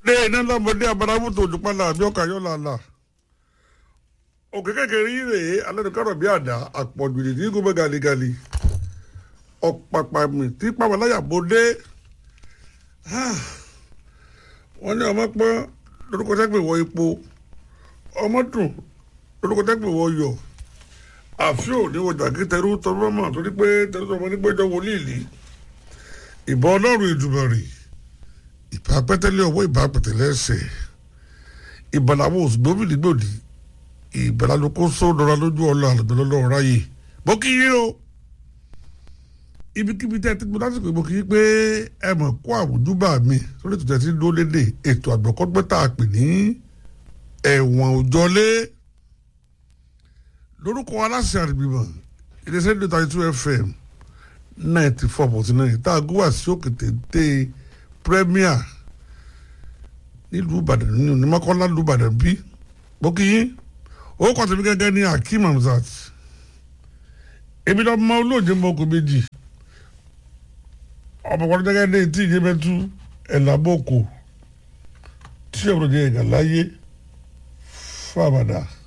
ní iná lọ́mọdé abaramu tó ojú pálá àbí ọkà yọ̀ làlà òkè kékeré yìí rèé alẹ́nukárọ̀ bí àdá àpọ̀jù ìdí gómẹ gàlígàlí ọ̀pàpà mi tí pàmòláyà bó dé wọ́n ní ọmọ pọ́n lórúkọ tẹ́gbẹ̀ wọ epo ọmọ dùn lórúkọ tẹ́gbẹ̀ wọ yọ̀ àfíò ní ọjà kí tẹrú tọrọ mọ̀ torí pé tẹrú tọrọ ní péjọ wọlé ìlí ìbọn ọlọ́run ìdùbọ̀rì ìbá pẹ́tẹ́lẹ́ ọwọ́ ìbá pẹ̀tẹ́lẹ́ ẹsẹ̀ ìbọn làwọn òṣùgbọ́n gbòdì ìbọn làlùkò sódọ́ra lójú ọlọ́ àlùbẹ́lọ́lọ́ ráyè bó kí yín o ibikíbi tẹ́ ti gbọ́ lásìkò ìbò kì í pé ẹ mọ̀ kó àwùjúbà mi sórí ètò tẹ̀sí dúró lédè ètò àgbọ̀kọ́gbẹ́ tá a pè ní ẹ̀wọ̀n òjọlé lórúkọ aláṣẹ àdìbìmọ̀ iléeṣẹ́ ní thirty two fm ninety four point nine tá a gbé wá sí òkè téńté premier nílùú ìbàdàn ní onímọ̀kànlá nílùú ìbàdàn bí bókì yín ó kọ́ tẹ̀mí gẹ́gẹ́ ní akeem hamzat èmi lọ́ọ́ mọ olóòjé mọ́kò méjì ọmọkùnrin gẹ́gẹ́ ní tí ìyẹn bẹ́ẹ̀ tú ẹ̀làbọ̀kọ̀ tí ọ̀rọ̀ jẹ́ ẹ̀gà láyé fún àbàdà.